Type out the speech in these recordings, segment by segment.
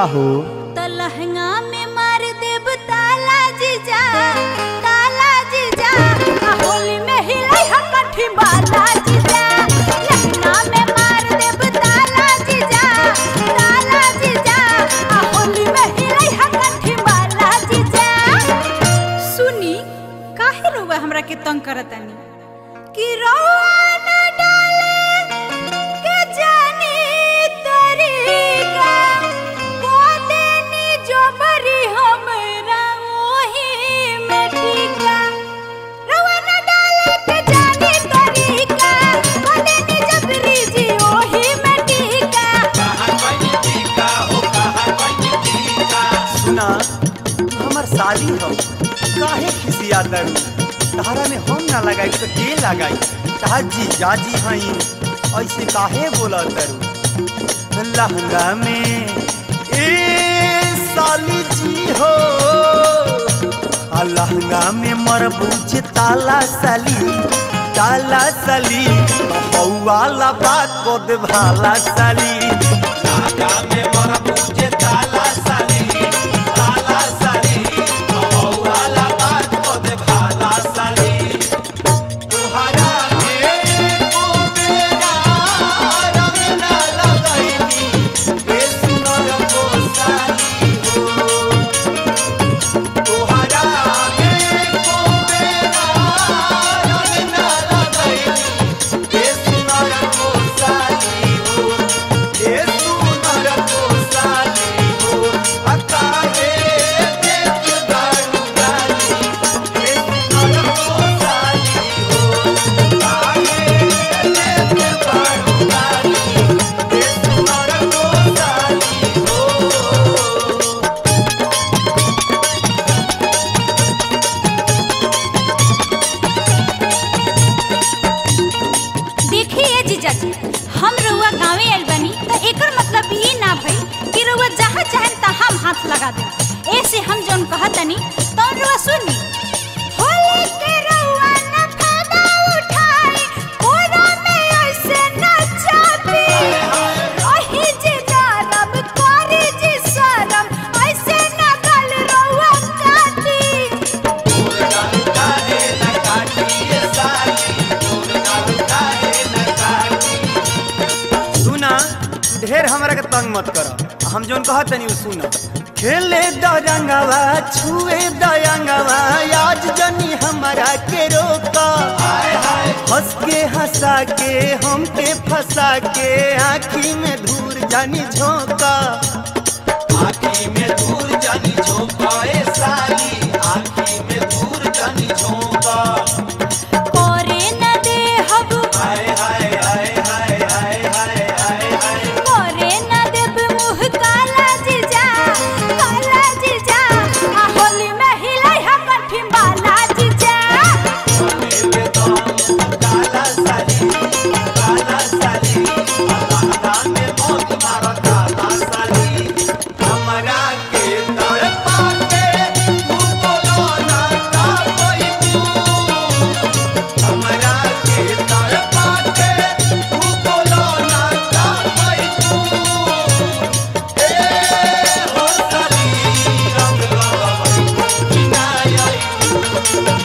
हो त लहंगा में मार देब ताला जीजा ताला जीजा आ होली में हिलाई हम कठी बाला जीजा लहंगा में मार देब ताला जीजा ताला जीजा आ होली में हिलाई हम कठी बाला जीजा सुनी काहे रोवा हमरा के तंग करतानी कि रोवा न डाले के जानी तरीका कोदेनी जो बरी हमरा ओही में टीका रवा न डाले के जानी तरीका कोदेनी जबरी जी ओही में टीका सुना तू हमर साली हो काहे खिसिया दरू तहरा में हम ना लगाई तो के लगाई तहार जी जाजी हई ऐसे काहे बोला दरू लहंगा में ए साली जी हो आ लहंगा में मरबूज ताला साली ताला साली बउवाला बात को दे भाला साली देखिए जीजा जी हम रउआ गांवे आइल बानी त एकर मतलब ई ना भई कि रउआ जहाँ चाहें तहाँ हम हाथ लगा दे ऐसे हम जौन कहतनी तौन रउआ सुनी होली के रउआ न फायदा उठाई कोरा में ऐसे न चापी ओही जी नरम करी जी शरम ऐसे न गल रउआ काटी सुना ढेर हमरा के तंग मत कर हम जोन कहत तनी उ सुना खेले दरंगवा छुए दयंगवा आज जनी हमरा के रोका हंस के हंसा के हमके फंसा के आँखी में धूर जानी झोंका आँखी में धूर जानी झोंका ए साली आँखी में धूर जानी झोंका करे न दे हब हाय हाय हाय हाय हाय हाय हाय हाय करे न देब मुँह काला जीजा काला जीजा आ होली में हिलाई हम कठी बाला जीजा काला साली काला साली अल्लाह में मौत मारा काला साली हमरा के तड़पा के तू बोलो ना का कोई तू हमरा के तड़पा के तू बोलो ना का कोई तू ए हो साली रंग लगावई किनाय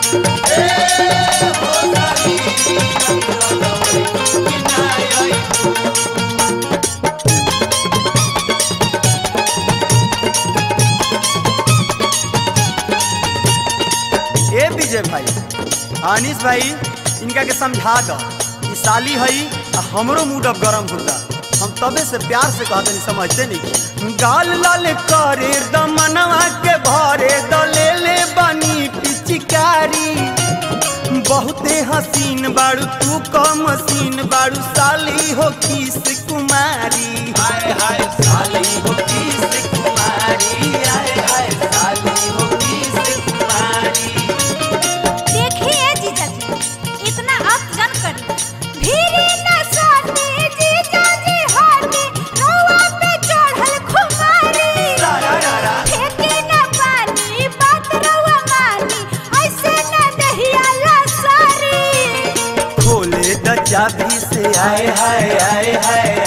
ए विजय भाई अनिस भाई इनका के समझा दो ई साली हई आ हमरो मूड अब गरम होता हम तबे से प्यार से कहते नहीं समझते नहीं गाल लाल करे दमनवा के भरे दले ले बनी पिचकारी बहुते हसीन बाड़ू तू कम मसीन बाड़ू साली हो किस कुमारी हाय हाय साली हो किस कुमारी हाय हाय साली हो किस कुमारी देखिए जीजा जी इतना आप जन करी भीरी न सोनी जीजा जी होती रउआ पे चढ़ल खुमारी फेंके न पानी बात रउआ मानी ऐसे न दहिया लसारी खोले द चाबी से आए हाय आए हाय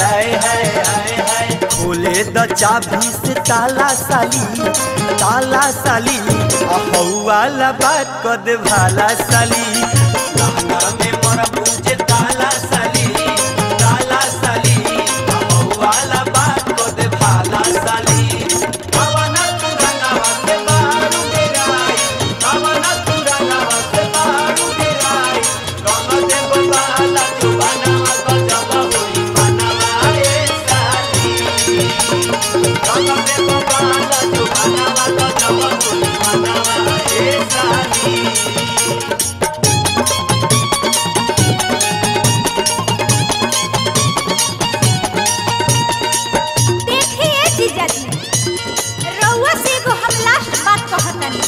चाभी से ताला साली ताला साली आ हौवाला बात क दे भाला साली लहंगा में मोरा बुझे ताला साली ताला साली आ हौवाला बात क दे भाला साली कवना तू रंगावा से बारू गिराई कवना तू रंगावा से बारू गिराई रंग दे बाला जुबाना गजब होई मनवा ए साली रंग दे बाला जुबाना गजब होई मनवा ए साली देखिए जीजा जी रउआ से एगो हम लास्ट बात कहतनी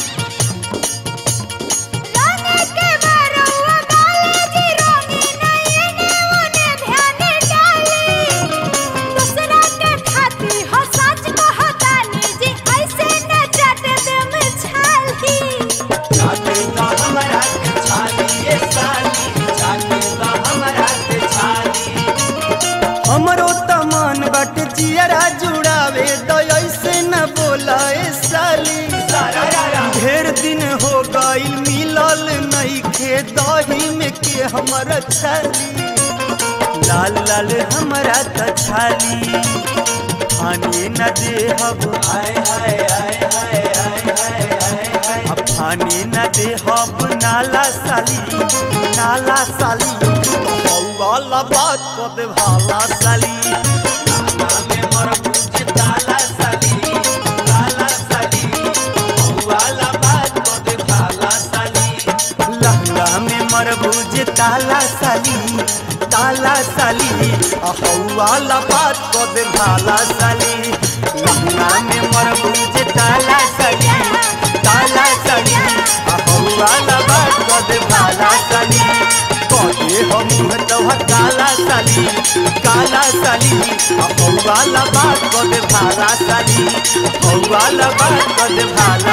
रंगे के बरउआ गाले जी रंगी नहीं ने ओने ध्यान डाली दूसरा के खाती हो सच कहतानी जी ऐसे न चट दम छाली जाके तो हमरा के छाली ये साली जाके तो हमरा के छाली हमरो त मन बाटे जियरा जुड़ावे तो ऐसे न बोला ए साली ढेर दिन हो गइल मिलल नहीं खे दही में के हमर छाली लाल लाल हमरा त छाली खाने न देहब हाय हाय हाय हाय हाय हाय हाय हाय अब खाने न देहब नाला साली नाला साली वाला बात को दे भाला साली नाला में मर बुझे ताला साली ताला साली वाला बात को दे भाला साली लहंगा में मर बुझे ताला साली ताला साली वाला बात को दे भाला साली लहंगा में मर बुझे ताला साली ताला साली वाला बात को दे भाला साली कहे हम तोहर काला साली काला साली वाला बात को दे भाला साली वाला बात को दे भाला